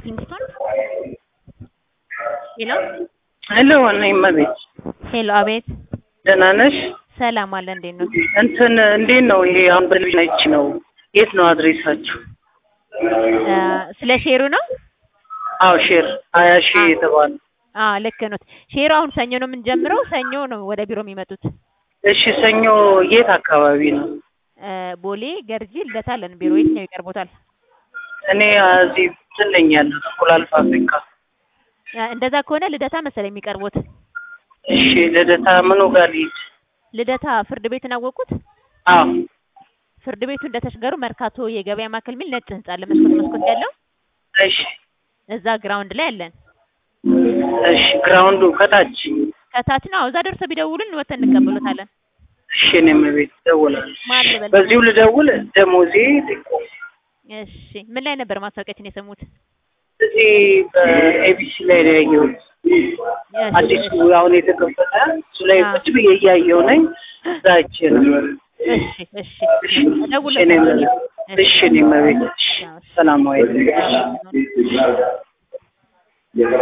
ኪንግስቶን ሄሎ ሄሎ ነኝ እመቤት። ሄሎ አቤት ደህና ነሽ? ሰላም አለ እንዴት ነው? እንትን እንዴት ነው ይሄ አሁን በቴሌቪዥን አይቼ ነው። የት ነው አድሬሳችሁ? እ ስለ ሼሩ ነው? አዎ ሼር ሀያ ሺህ የተባለ አዎ ልክ ነው። ሼሩ አሁን ሰኞ ነው የምንጀምረው። ሰኞ ነው ወደ ቢሮ የሚመጡት። እሺ ሰኞ የት አካባቢ ነው? እ ቦሌ ገርጂ ልደታ አለን ቢሮ። የትኛው ይቀርቦታል? እኔ እዚህ እንትን ነኝ ያለሁት እንቁላል ፋብሪካ። እ እንደዛ ከሆነ ልደታ መሰለኝ የሚቀርቦት። እሺ ልደታ ምኑ ጋር ልሂድ? ልደታ ፍርድ ቤትን አወቁት? አዎ ፍርድ ቤቱ እንደተሻገሩ መርካቶ የገበያ ማዕከል የሚል ነጭ ህንጻ አለ፣ መስኮት መስኮት ያለው እሺ እዛ ግራውንድ ላይ አለን። እሺ ግራውንዱ ከታች ከታች ነው። አዎ እዛ ደርሰው ቢደውሉን ወተን እንቀበሎታለን። እሺ እኔ እመቤት እደውላለሁ። ማን ልበል? በዚሁ ልደውል ደሞዜ ልቆም እሺ ምን ላይ ነበር ማስታወቂያችን የሰሙት? እዚህ በኤቢሲ ላይ ነው ያየሁት። እሺ፣ አዲሱ እሺ። አሁን የተከፈተ እሱ ላይ አዎ። ቁጭ ብዬ እያየሁ ነኝ። እዛ አይቼ ነበር። እሺ እሺ እሺ እሺ እኔ እመቤት እሺ እኔ እመቤት እሺ አዎ፣ እሺ። ሰላም ዋይልኝ። አዎ።